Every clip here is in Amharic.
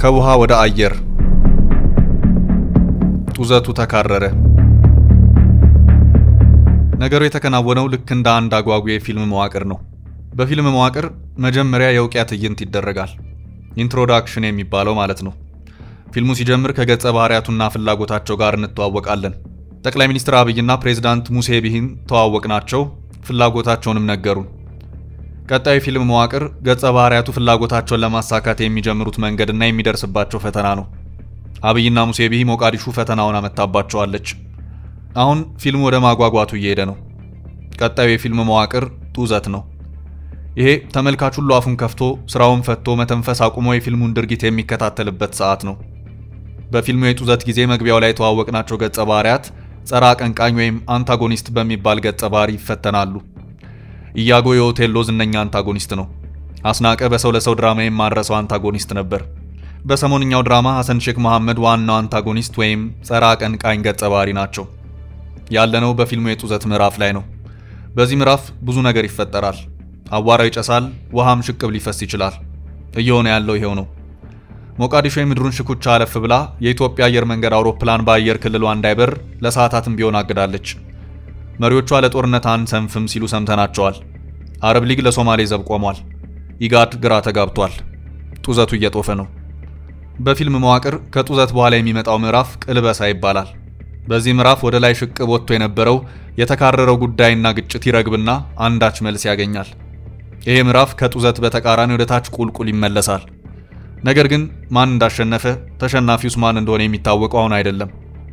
ከውሃ ወደ አየር ጡዘቱ ተካረረ። ነገሩ የተከናወነው ልክ እንደ አንድ አጓጊ የፊልም መዋቅር ነው። በፊልም መዋቅር መጀመሪያ የውቂያ ትዕይንት ይደረጋል። ኢንትሮዳክሽን የሚባለው ማለት ነው። ፊልሙ ሲጀምር ከገጸ ባህሪያቱና ፍላጎታቸው ጋር እንተዋወቃለን። ጠቅላይ ሚኒስትር አብይና ፕሬዝዳንት ሙሴ ቢሂን ተዋወቅናቸው፣ ፍላጎታቸውንም ነገሩን። ቀጣዩ ፊልም መዋቅር ገጸ ባህሪያቱ ፍላጎታቸውን ለማሳካት የሚጀምሩት መንገድና የሚደርስባቸው ፈተና ነው። አብይና ሙሴ ቢሂ ሞቃዲሹ ፈተናውን አመታባቸዋለች። አሁን ፊልሙ ወደ ማጓጓቱ እየሄደ ነው። ቀጣዩ የፊልም መዋቅር ጡዘት ነው። ይሄ ተመልካች ሁሉ አፉን ከፍቶ ስራውን ፈቶ መተንፈስ አቁሞ የፊልሙን ድርጊት የሚከታተልበት ሰዓት ነው። በፊልሙ የጡዘት ጊዜ መግቢያው ላይ የተዋወቅናቸው ገጸ ባህሪያት ጸረ አቀንቃኝ ወይም አንታጎኒስት በሚባል ገጸ ባህሪ ይፈተናሉ። ኢያጎ የኦቴሎ ዝነኛ አንታጎኒስት ነው። አስናቀ በሰው ለሰው ድራማ የማረሰው አንታጎኒስት ነበር። በሰሞንኛው ድራማ ሐሰን ሼክ መሐመድ ዋናው አንታጎኒስት ወይም ጸረ አቀንቃኝ ገጸ ባህሪ ናቸው። ያለነው በፊልሙ የጡዘት ምዕራፍ ላይ ነው። በዚህ ምዕራፍ ብዙ ነገር ይፈጠራል። አቧራው ይጨሳል፣ ውሃም ሽቅብ ሊፈስ ይችላል። እየሆነ ያለው ይሄው ነው። ሞቃዲሾ የምድሩን ሽኩቻ አለፍ ብላ የኢትዮጵያ አየር መንገድ አውሮፕላን በአየር ክልሏ እንዳይበር ለሰዓታትም ቢሆን አግዳለች። መሪዎቿ ለጦርነት አንሰንፍም ሲሉ ሰምተናቸዋል። አረብ ሊግ ለሶማሌ ዘብ ቆሟል። ኢጋድ ግራ ተጋብቷል። ጡዘቱ እየጦፈ ነው። በፊልም መዋቅር ከጡዘት በኋላ የሚመጣው ምዕራፍ ቅልበሳ ይባላል። በዚህ ምዕራፍ ወደ ላይ ሽቅብ ወጥቶ የነበረው የተካረረው ጉዳይና ግጭት ይረግብና አንዳች መልስ ያገኛል። ይሄ ምዕራፍ ከጡዘት በተቃራኒ ወደ ታች ቁልቁል ይመለሳል። ነገር ግን ማን እንዳሸነፈ ተሸናፊውስ ማን እንደሆነ የሚታወቀው አሁን አይደለም።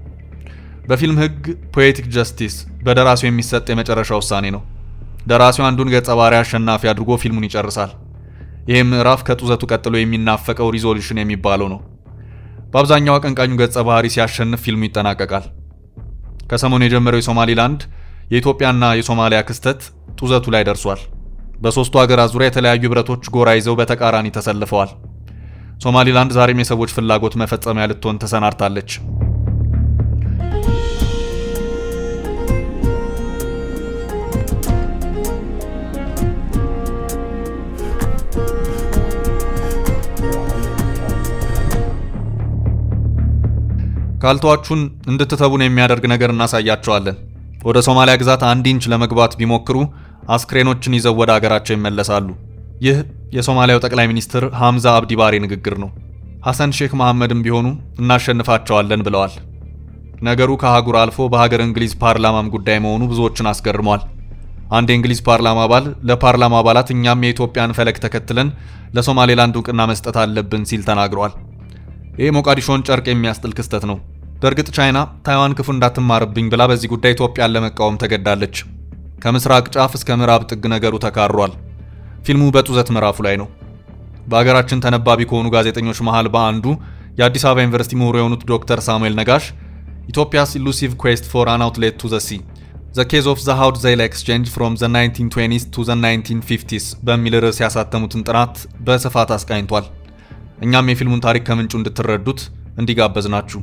በፊልም ሕግ ፖኤቲክ ጀስቲስ በደራሲው የሚሰጥ የመጨረሻ ውሳኔ ነው። ደራሲው አንዱን ገጸ ባህሪ አሸናፊ አድርጎ ፊልሙን ይጨርሳል። ይህም ምዕራፍ ከጡዘቱ ቀጥሎ የሚናፈቀው ሪዞሉሽን የሚባለው ነው። በአብዛኛው አቀንቃኙ ገጸ ባህሪ ሲያሸንፍ ፊልሙ ይጠናቀቃል። ከሰሞኑ የጀመረው የሶማሊላንድ የኢትዮጵያና የሶማሊያ ክስተት ጡዘቱ ላይ ደርሷል። በሦስቱ ሀገራት ዙሪያ የተለያዩ ህብረቶች ጎራ ይዘው በተቃራኒ ተሰልፈዋል። ሶማሊላንድ ዛሬም የሰዎች ፍላጎት መፈጸሚያ ልትሆን ተሰናድታለች። ካልተዋቹን እንድትተቡን የሚያደርግ ነገር እናሳያቸዋለን። ወደ ሶማሊያ ግዛት አንድ ኢንች ለመግባት ቢሞክሩ አስክሬኖችን ይዘው ወደ አገራቸው ይመለሳሉ። ይህ የሶማሊያው ጠቅላይ ሚኒስትር ሐምዛ አብዲ ባሬ ንግግር ነው። ሐሰን ሼክ መሐመድም ቢሆኑ እናሸንፋቸዋለን ብለዋል። ነገሩ ከአህጉር አልፎ በሀገር እንግሊዝ ፓርላማም ጉዳይ መሆኑ ብዙዎችን አስገርሟል። አንድ የእንግሊዝ ፓርላማ አባል ለፓርላማ አባላት እኛም የኢትዮጵያን ፈለግ ተከትለን ለሶማሌላንድ እውቅና መስጠት አለብን ሲል ተናግሯል። ይህ ሞቃዲሾን ጨርቅ የሚያስጥል ክስተት ነው። በእርግጥ ቻይና ታይዋን ክፉ እንዳትማርብኝ ብላ በዚህ ጉዳይ ኢትዮጵያን ለመቃወም ተገዳለች። ከምስራቅ ጫፍ እስከ ምዕራብ ጥግ ነገሩ ተካሯል። ፊልሙ በጡዘት ምዕራፉ ላይ ነው። በሀገራችን ተነባቢ ከሆኑ ጋዜጠኞች መሃል በአንዱ የአዲስ አበባ ዩኒቨርሲቲ ምሁር የሆኑት ዶክተር ሳሙኤል ነጋሽ ኢትዮጵያስ ኢሉሲቭ ኩዌስት ፎር አን አውትሌት ቱ ዘ ሲ ዘ ኬዝ ኦፍ ዘ ሃውድ ዘይል ኤክስቼንጅ ፍሮም ዘ 1920ስ ቱ ዘ 1950ስ በሚል ርዕስ ያሳተሙትን ጥናት በስፋት አስቃኝቷል። እኛም የፊልሙን ታሪክ ከምንጩ እንድትረዱት እንዲጋበዝ ናችሁ።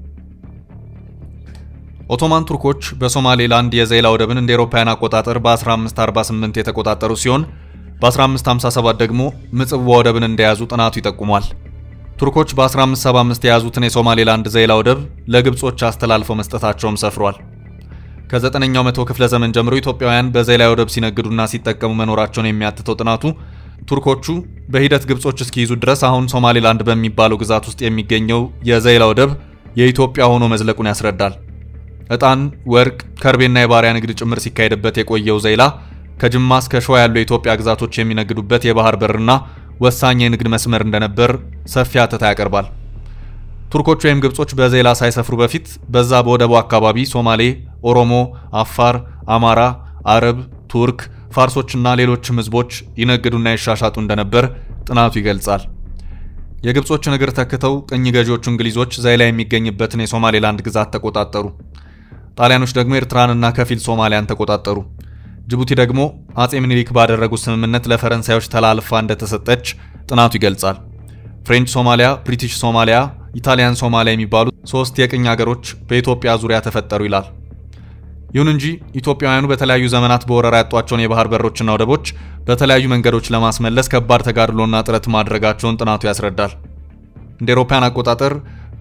ኦቶማን ቱርኮች በሶማሌላንድ የዘይላ ወደብን እንደ ኤሮፓውያን አቆጣጠር በ1548 የተቆጣጠሩ ሲሆን በ1557 ደግሞ ምጽዋ ወደብን እንደያዙ ጥናቱ ይጠቁሟል። ቱርኮች በ1575 የያዙትን የሶማሌላንድ ዘይላ ወደብ ለግብጾች አስተላልፈው መስጠታቸውም ሰፍሯል። ከዘጠነኛው መቶ ክፍለ ዘመን ጀምሮ ኢትዮጵያውያን በዘይላ ወደብ ሲነግዱና ሲጠቀሙ መኖራቸውን የሚያትተው ጥናቱ ቱርኮቹ በሂደት ግብጾች እስኪይዙ ድረስ አሁን ሶማሌላንድ በሚባለው ግዛት ውስጥ የሚገኘው የዘይላ ወደብ የኢትዮጵያ ሆኖ መዝለቁን ያስረዳል። ዕጣን፣ ወርቅ፣ ከርቤና የባሪያ ንግድ ጭምር ሲካሄድበት የቆየው ዘይላ ከጅማ እስከ ሸዋ ያሉ የኢትዮጵያ ግዛቶች የሚነግዱበት የባህር በርና ወሳኝ የንግድ መስመር እንደነበር ሰፊ አተታ ያቀርባል። ቱርኮች ወይም ግብጾች በዘይላ ሳይሰፍሩ በፊት በዛ በወደቡ አካባቢ ሶማሌ፣ ኦሮሞ፣ አፋር፣ አማራ፣ አረብ፣ ቱርክ ፋርሶችና ሌሎችም ህዝቦች ይነግዱና ይሻሻጡ እንደነበር ጥናቱ ይገልጻል። የግብጾችን እግር ተክተው ቅኝ ገዢዎቹ እንግሊዞች ዘይላ የሚገኝበትን የሶማሌላንድ ግዛት ተቆጣጠሩ። ጣሊያኖች ደግሞ ኤርትራንና ከፊል ሶማሊያን ተቆጣጠሩ። ጅቡቲ ደግሞ አጼ ምኒልክ ባደረጉት ስምምነት ለፈረንሳዮች ተላልፋ እንደተሰጠች ጥናቱ ይገልጻል። ፍሬንች ሶማሊያ፣ ብሪቲሽ ሶማሊያ፣ ኢታሊያን ሶማሊያ የሚባሉ ሶስት የቅኝ ሀገሮች በኢትዮጵያ ዙሪያ ተፈጠሩ ይላል። ይሁን እንጂ ኢትዮጵያውያኑ በተለያዩ ዘመናት በወረራ ያጧቸውን የባህር በሮችና ወደቦች በተለያዩ መንገዶች ለማስመለስ ከባድ ተጋድሎና ጥረት ማድረጋቸውን ጥናቱ ያስረዳል። እንደ አውሮፓውያን አቆጣጠር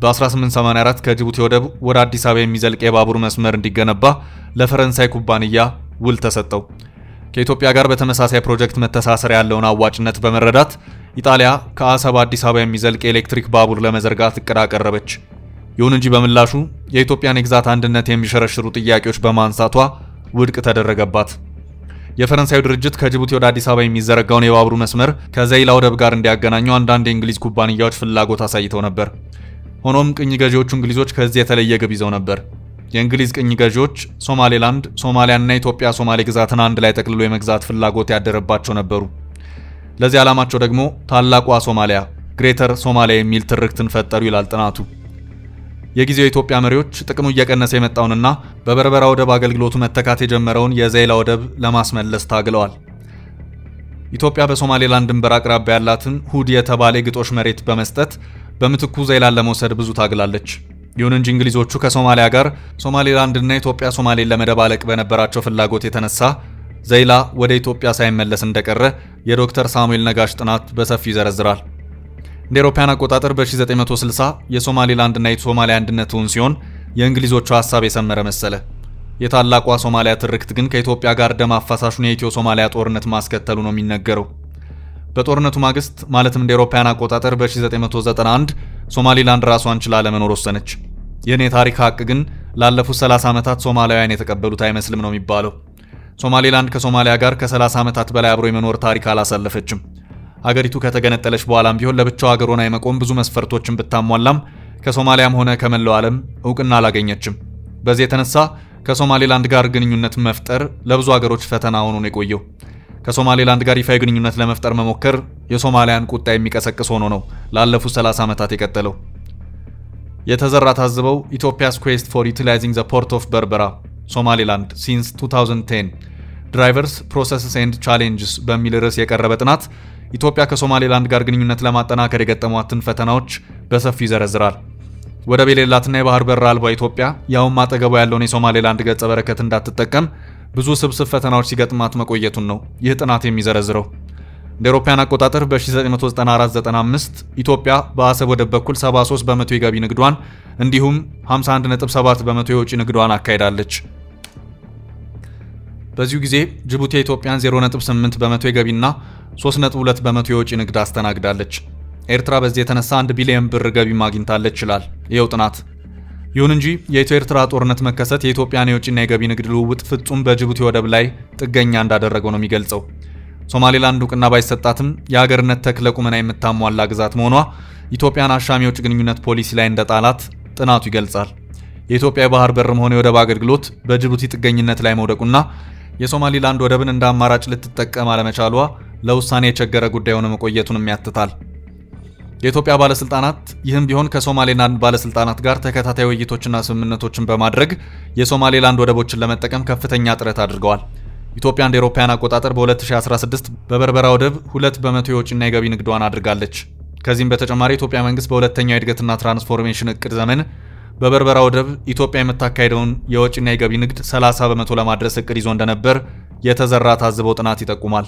በ1884 ከጅቡቲ ወደብ ወደ አዲስ አበባ የሚዘልቅ የባቡር መስመር እንዲገነባ ለፈረንሳይ ኩባንያ ውል ተሰጠው። ከኢትዮጵያ ጋር በተመሳሳይ ፕሮጀክት መተሳሰር ያለውን አዋጭነት በመረዳት ኢጣሊያ ከአሰብ አዲስ አበባ የሚዘልቅ የኤሌክትሪክ ባቡር ለመዘርጋት እቅድ አቀረበች። ይሁን እንጂ በምላሹ የኢትዮጵያን የግዛት አንድነት የሚሸረሽሩ ጥያቄዎች በማንሳቷ ውድቅ ተደረገባት። የፈረንሳዩ ድርጅት ከጅቡቲ ወደ አዲስ አበባ የሚዘረጋውን የባቡር መስመር ከዘይላ ወደብ ጋር እንዲያገናኙ አንዳንድ የእንግሊዝ ኩባንያዎች ፍላጎት አሳይተው ነበር። ሆኖም ቅኝ ገዢዎቹ እንግሊዞች ከዚህ የተለየ ግብ ይዘው ነበር። የእንግሊዝ ቅኝ ገዢዎች ሶማሌላንድ፣ ሶማሊያና ኢትዮጵያ ሶማሌ ግዛትን አንድ ላይ ጠቅልሎ የመግዛት ፍላጎት ያደረባቸው ነበሩ። ለዚህ ዓላማቸው ደግሞ ታላቋ ሶማሊያ ግሬተር ሶማሊያ የሚል ትርክትን ፈጠሩ ይላል ጥናቱ። የጊዜው የኢትዮጵያ መሪዎች ጥቅሙ እየቀነሰ የመጣውንና በበርበራ ወደብ አገልግሎቱ መተካት የጀመረውን የዘይላ ወደብ ለማስመለስ ታግለዋል። ኢትዮጵያ በሶማሌላንድ ድንበር አቅራቢያ ያላትን ሁድ የተባለ የግጦሽ መሬት በመስጠት በምትኩ ዘይላን ለመውሰድ ብዙ ታግላለች። ይሁን እንጂ እንግሊዞቹ ከሶማሊያ ጋር ሶማሌላንድና ኢትዮጵያ ሶማሌን ለመደባለቅ በነበራቸው ፍላጎት የተነሳ ዘይላ ወደ ኢትዮጵያ ሳይመለስ እንደቀረ የዶክተር ሳሙኤል ነጋሽ ጥናት በሰፊው ይዘረዝራል። እንደ አውሮፓውያን አቆጣጠር በ1960 የሶማሌላንድና የሶማሊያ አንድነት እውን ሲሆን የእንግሊዞቹ ሀሳብ የሰመረ መሰለ። የታላቋ ሶማሊያ ትርክት ግን ከኢትዮጵያ ጋር ደም አፋሳሹን የኢትዮ ሶማሊያ ጦርነት ማስከተሉ ነው የሚነገረው። በጦርነቱ ማግስት ማለትም እንደ አውሮፓውያን አቆጣጠር በ1991 ሶማሊላንድ ራሷን ችላ ለመኖር ወሰነች። ይህን የታሪክ ሀቅ ግን ላለፉት 30 ዓመታት ሶማሊያውያን የተቀበሉት አይመስልም ነው የሚባለው። ሶማሌላንድ ከሶማሊያ ጋር ከ30 ዓመታት በላይ አብሮ የመኖር ታሪክ አላሳለፈችም። አገሪቱ ከተገነጠለች በኋላም ቢሆን ለብቻው ሀገር ሆና የመቆም ብዙ መስፈርቶችን ብታሟላም ከሶማሊያም ሆነ ከመላው ዓለም እውቅና አላገኘችም። በዚህ የተነሳ ከሶማሌላንድ ጋር ግንኙነት መፍጠር ለብዙ ሀገሮች ፈተና ሆኖ ነው የቆየው። ከሶማሌላንድ ጋር ይፋዊ ግንኙነት ለመፍጠር መሞከር የሶማሊያን ቁጣ የሚቀሰቅስ ሆኖ ነው ላለፉት 30 ዓመታት የቀጠለው። የተዘራ ታዝበው ኢትዮጵያስ ኩዌስት ፎር ዩቲላይዚንግ ዘ ፖርት ኦፍ በርበራ ሶማሌላንድ ሲንስ 2010 ድራይቨርስ ፕሮሰስስ ኤንድ ቻሌንጅስ በሚል ርዕስ የቀረበ ጥናት ኢትዮጵያ ከሶማሌላንድ ጋር ግንኙነት ለማጠናከር የገጠሟትን ፈተናዎች በሰፊው ይዘረዝራል። ወደብ የሌላትና የባህር በር አልባ ኢትዮጵያ ያውም አጠገቧ ያለውን የሶማሌላንድ ገጸ በረከት እንዳትጠቀም ብዙ ስብስብ ፈተናዎች ሲገጥማት መቆየቱን ነው ይህ ጥናት የሚዘረዝረው። እንደ አውሮፓውያን አቆጣጠር በ1994-95 ኢትዮጵያ በአሰብ ወደብ በኩል 73 በመቶ የገቢ ንግዷን እንዲሁም 51.7 በመቶ የውጭ ንግዷን አካሂዳለች። በዚሁ ጊዜ ጅቡቲ የኢትዮጵያን 0.8 በመቶ የገቢና 3.2 በመቶ የውጭ ንግድ አስተናግዳለች። ኤርትራ በዚህ የተነሳ 1 ቢሊዮን ብር ገቢ ማግኝታለች ይላል ይኸው ጥናት። ይሁን እንጂ የኢትዮ ኤርትራ ጦርነት መከሰት የኢትዮጵያን የውጭና የገቢ ንግድ ልውውጥ ፍጹም በጅቡቲ ወደብ ላይ ጥገኛ እንዳደረገው ነው የሚገልጸው። ሶማሌላንድ እውቅና ባይሰጣትም የሀገርነት ተክለ ቁመና የምታሟላ ግዛት መሆኗ ኢትዮጵያን አሻሚ የውጭ ግንኙነት ፖሊሲ ላይ እንደ ጣላት ጥናቱ ይገልጻል። የኢትዮጵያ የባህር በርም ሆነ የወደብ አገልግሎት በጅቡቲ ጥገኝነት ላይ መውደቁና የሶማሊላንድ ወደብን እንደ አማራጭ ልትጠቀም አለመቻሏ ለውሳኔ የቸገረ ጉዳይ ሆነ መቆየቱንም ያትታል። የኢትዮጵያ ባለስልጣናት ይህም ቢሆን ከሶማሌላንድ ባለስልጣናት ጋር ተከታታይ ውይይቶችና ስምምነቶችን በማድረግ የሶማሌላንድ ወደቦችን ለመጠቀም ከፍተኛ ጥረት አድርገዋል። ኢትዮጵያ እንደ አውሮፓውያን አቆጣጠር በ2016 በበርበራ ወደብ ሁለት በመቶ የውጭና የገቢ ንግዷን አድርጋለች። ከዚህም በተጨማሪ የኢትዮጵያ መንግስት በሁለተኛው የእድገትና ትራንስፎርሜሽን እቅድ ዘመን በበርበራ ወደብ ኢትዮጵያ የምታካሄደውን የወጭና የገቢ ንግድ 30 በመቶ ለማድረስ እቅድ ይዞ እንደነበር የተዘራ ታዝበው ጥናት ይጠቁማል።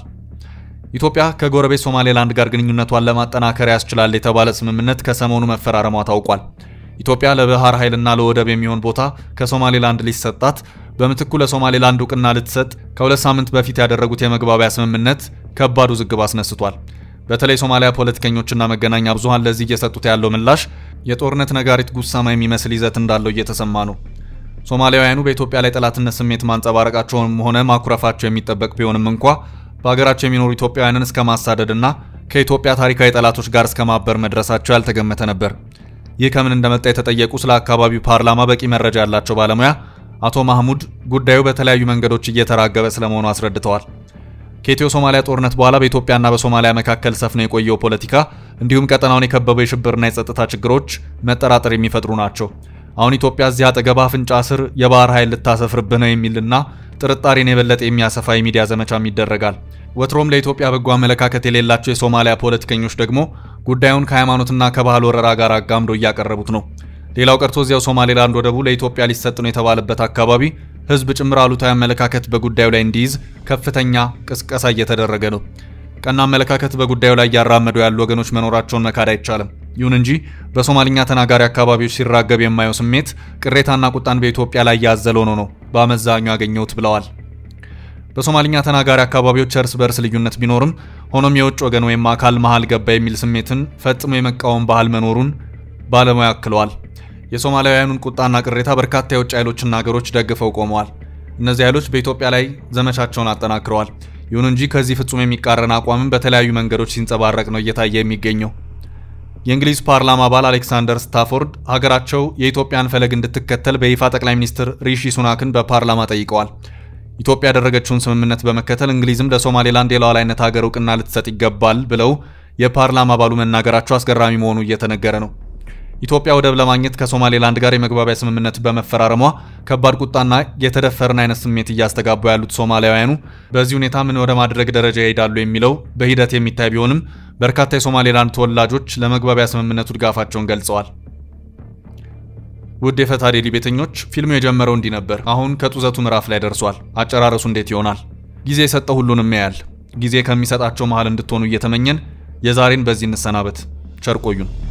ኢትዮጵያ ከጎረቤት ሶማሌላንድ ጋር ግንኙነቷን ለማጠናከር ያስችላል የተባለ ስምምነት ከሰሞኑ መፈራረሟ ታውቋል። ኢትዮጵያ ለባህር ኃይልና ለወደብ የሚሆን ቦታ ከሶማሌላንድ ሊሰጣት በምትኩ ለሶማሌላንድ እውቅና ልትሰጥ ከሁለት ሳምንት በፊት ያደረጉት የመግባቢያ ስምምነት ከባድ ውዝግብ አስነስቷል። በተለይ ሶማሊያ ፖለቲከኞችና መገናኛ ብዙሃን ለዚህ እየሰጡት ያለው ምላሽ የጦርነት ነጋሪት ጉሳማ የሚመስል ይዘት እንዳለው እየተሰማ ነው። ሶማሊያውያኑ በኢትዮጵያ ላይ ጠላትነት ስሜት ማንጸባረቃቸውም ሆነ ማኩረፋቸው የሚጠበቅ ቢሆንም እንኳ በሀገራቸው የሚኖሩ ኢትዮጵያውያንን እስከ ማሳደድና ከኢትዮጵያ ታሪካዊ ጠላቶች ጋር እስከ ማበር መድረሳቸው ያልተገመተ ነበር። ይህ ከምን እንደመጣ የተጠየቁ ስለ አካባቢው ፓርላማ በቂ መረጃ ያላቸው ባለሙያ አቶ ማህሙድ ጉዳዩ በተለያዩ መንገዶች እየተራገበ ስለመሆኑ አስረድተዋል። ከኢትዮ ሶማሊያ ጦርነት በኋላ በኢትዮጵያና በሶማሊያ መካከል ሰፍኖ የቆየው ፖለቲካ እንዲሁም ቀጠናውን የከበበው የሽብርና የጸጥታ ችግሮች መጠራጠር የሚፈጥሩ ናቸው። አሁን ኢትዮጵያ እዚህ አጠገብ አፍንጫ ስር የባህር ኃይል ልታሰፍርብህ ነው የሚልና ጥርጣሬን የበለጠ የሚያሰፋ የሚዲያ ዘመቻም ይደረጋል። ወትሮም ለኢትዮጵያ በጎ አመለካከት የሌላቸው የሶማሊያ ፖለቲከኞች ደግሞ ጉዳዩን ከሃይማኖትና ከባህል ወረራ ጋር አጋምዶ እያቀረቡት ነው። ሌላው ቀርቶ እዚያው ሶማሌላንድ ወደቡ ለኢትዮጵያ ሊሰጥ ነው የተባለበት አካባቢ ሕዝብ ጭምር አሉታዊ አመለካከት በጉዳዩ ላይ እንዲይዝ ከፍተኛ ቅስቀሳ እየተደረገ ነው። ቀና አመለካከት በጉዳዩ ላይ እያራመዱ ያሉ ወገኖች መኖራቸውን መካድ አይቻልም። ይሁን እንጂ በሶማሊኛ ተናጋሪ አካባቢዎች ሲራገብ የማየው ስሜት ቅሬታና ቁጣን በኢትዮጵያ ላይ ያዘለ ሆኖ ነው በአመዛኙ ያገኘሁት ብለዋል። በሶማሊኛ ተናጋሪ አካባቢዎች እርስ በርስ ልዩነት ቢኖርም ሆኖም የውጭ ወገን ወይም አካል መሃል ገባ የሚል ስሜትን ፈጽሞ የመቃወም ባህል መኖሩን ባለሙያ አክለዋል። የሶማሊያውያኑን ቁጣና ቅሬታ በርካታ የውጭ ኃይሎችና ሀገሮች ደግፈው ቆመዋል። እነዚህ ኃይሎች በኢትዮጵያ ላይ ዘመቻቸውን አጠናክረዋል። ይሁን እንጂ ከዚህ ፍጹም የሚቃረን አቋምም በተለያዩ መንገዶች ሲንጸባረቅ ነው እየታየ የሚገኘው። የእንግሊዝ ፓርላማ አባል አሌክሳንደር ስታፎርድ ሀገራቸው የኢትዮጵያን ፈለግ እንድትከተል በይፋ ጠቅላይ ሚኒስትር ሪሺ ሱናክን በፓርላማ ጠይቀዋል። ኢትዮጵያ ያደረገችውን ስምምነት በመከተል እንግሊዝም ለሶማሌላንድ የሉዓላዊነት ሀገር እውቅና ልትሰጥ ይገባል ብለው የፓርላማ አባሉ መናገራቸው አስገራሚ መሆኑ እየተነገረ ነው። ኢትዮጵያ ወደብ ለማግኘት ከሶማሌላንድ ጋር የመግባቢያ ስምምነት በመፈራረሟ ከባድ ቁጣና የተደፈርን አይነት ስሜት እያስተጋቡ ያሉት ሶማሊያውያኑ በዚህ ሁኔታ ምን ወደ ማድረግ ደረጃ ይሄዳሉ የሚለው በሂደት የሚታይ ቢሆንም በርካታ የሶማሌላንድ ተወላጆች ለመግባቢያ ስምምነቱ ድጋፋቸውን ገልጸዋል። ውድ የፈታ ዴሊ ቤተኞች ፊልሙ የጀመረው እንዲህ ነበር። አሁን ከጡዘቱ ምዕራፍ ላይ ደርሷል። አጨራረሱ እንዴት ይሆናል? ጊዜ የሰጠው ሁሉንም ያያል። ጊዜ ከሚሰጣቸው መሃል እንድትሆኑ እየተመኘን የዛሬን በዚህ እንሰናበት። ቸር ቆዩን።